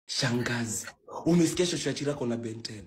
Shangazi, umesikia shosho ya Chirako na Benten?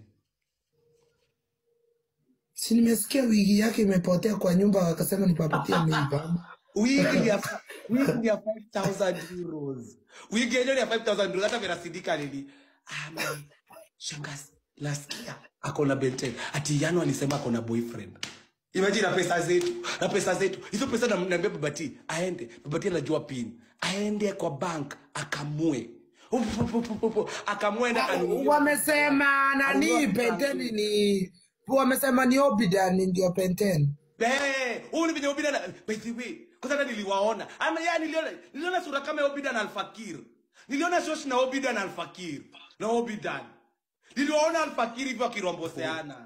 Si nimesikia wigi yake imepotea kwa nyumba, wakasema nipapatie mimba. Wigi ni ya wigi ni ya 5000 euros. Wigi yenyewe ni ya 5000 euros hata verasidika lili. Ama shangazi, nasikia ako na Benten. Ati Yano alisema ako na boyfriend. Imagine na pesa zetu, na pesa zetu. Hizo pesa na naambia babati aende. Babati anajua pin. Aende kwa bank akamue. Upu, upu, upu, upu. Akamue na kanunue. Wamesema nani Anunua penteni ni wamesema ni Obidan ndio penteni. Eh, huyu ni venye Obida na by the way, kwanza hata niliwaona. Ama ya niliona niliona sura kama ya Obida na Alfakir. Niliona shosh na Obida na Alfakir. Na Obidan. Niliwaona Alfakir hivyo akiromboseana.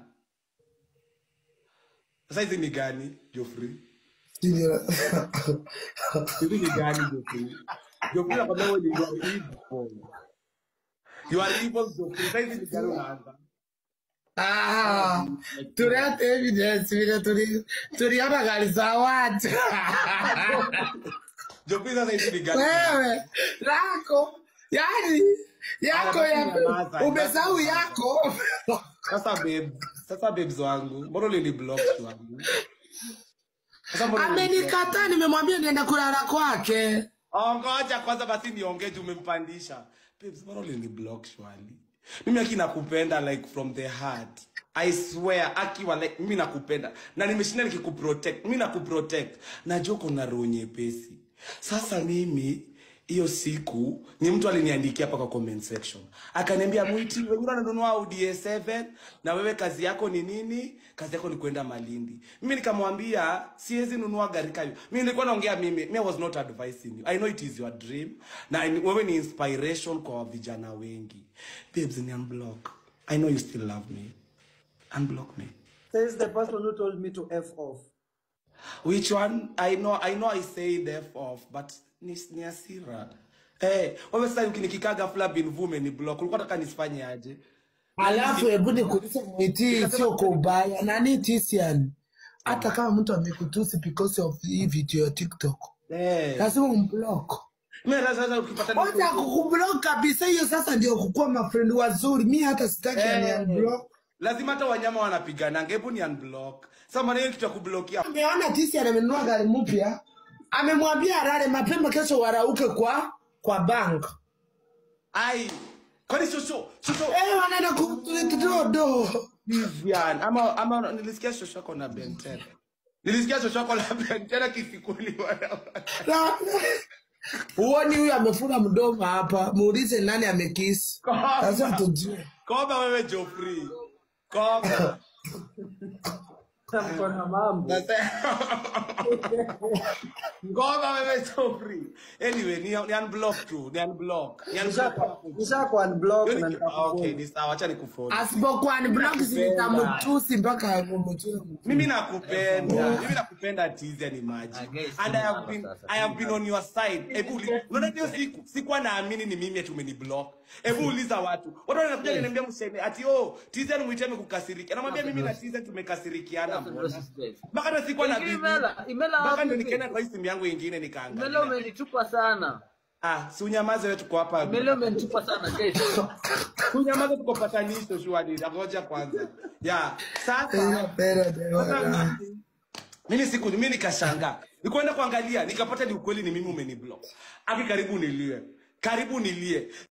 Sasa hizi ni gani, Geoffrey? Ndio. Hizi ni gani, Geoffrey? Geoffrey nakwambia wewe ni you are evil. You are evil, Geoffrey. Sasa hizi ni gani unaanza? Ah, tulete evidence vile tuli tuliona gari za watu. Geoffrey sasa hizi ni gani? Wewe lako yani yako Aya, ya basi nyamaza, umesahau basi yako. Sasa babe, sasa babes wangu, mbona uliniblock wangu? Sasa mbona uliniblock? Amenikataa, nimemwambia nienda kulala kwake. Oh, ngoja kwanza basi niongee juu umempandisha. Babes, mbona uliniblock shwali? Mimi aki nakupenda like from the heart. I swear akiwa like mimi nakupenda na nimeshinda nikikuprotect. Mimi nakuprotect. Najua uko na roho nyepesi. Sasa mimi hiyo siku ni mtu aliniandikia hapa kwa comment section akaniambia mwiti wengine wananunua Audi A7 na wewe kazi yako ni nini kazi yako ni kwenda malindi mimi nikamwambia siwezi nunua gari kayo mimi nilikuwa naongea mimi me I was not advising you i know it is your dream na ni- wewe ni inspiration kwa vijana wengi babes ni unblock i know you still love me unblock me Says the person who told me to F off. Which one? I know, I know I say deaf off, but ni, ni hasira. Eh, wewe sasa ukinikikaa ghafla bin vume ni block. Ulikuwa nataka nisifanye aje? Alafu hebu nikuulize mwiti, sio kwa ubaya. Nani Tisian? Hata kama mtu amekutusi because of hii video ya TikTok, Eh. lazima umblock. Mimi sasa sasa ukipata ni- Wacha kukublock kabisa, hiyo sasa ndio kukuwa mafrendi wazuri. Mi hata sitaki Eh. ani unblock. Lazima hata wanyama wanapigana. Hebu ni unblock. Sasa maana hiyo kitu ya kublokia. Ameona Tisian amenunua gari mpya, amemwambia alale mapema, kesho warauke kwa kwa bank. Ai. Kwani shosho, shosho. Eh, wanaenda kudodo. Vivian, ama ama nilisikia shosho yako na Benten. Nilisikia shosho yako na Benten kifikuli wana. Huoni huyu amefunga mdomo hapa, muulize nani amekisi. Sasa tujue. Koba wewe Geoffrey. Koba. Mko na mambo. Ngoma wewe Geoffrey. Anyway, ni, ni unblock tu, ni unblock. Ni unblock. Nisha ku unblock Hiyo na ni- nitakufollow. Okay, ni sawa, acha nikufollow. Asipokuwa ni block sitamtusi mpaka amemtoa. Mimi nakupenda. Mimi nakupenda Tizia ni maji. Ah, guys, And I have tumeama been sasa. I have been on your side. Hebu uli- unaona hiyo siku sikuwa naamini ni mimi ati umeniblock. Hebu uliza watu. Watu wanakuja kuniambia mseme ati oh Tizia mwite amekukasirikia. Namwambia mimi na Tizia tumekasirikiana mbona. Mpaka hata sikuwa na bibi. Imela, imela Mpaka ndio wapi? nikaenda kwa hii simu yangu ingine Imela nikaangalia. umenitupa sana. Ah, si unyamaze wewe tuko hapa. Imela umenitupa sana guys. kunyamaza tuko patanisho shwari ngoja kwanza ya sasa Pero de sasa mimi siku mimi nikashangaa nikwenda kuangalia nikapata ni ukweli ni mimi umeniblock aki karibu nilie karibu nilie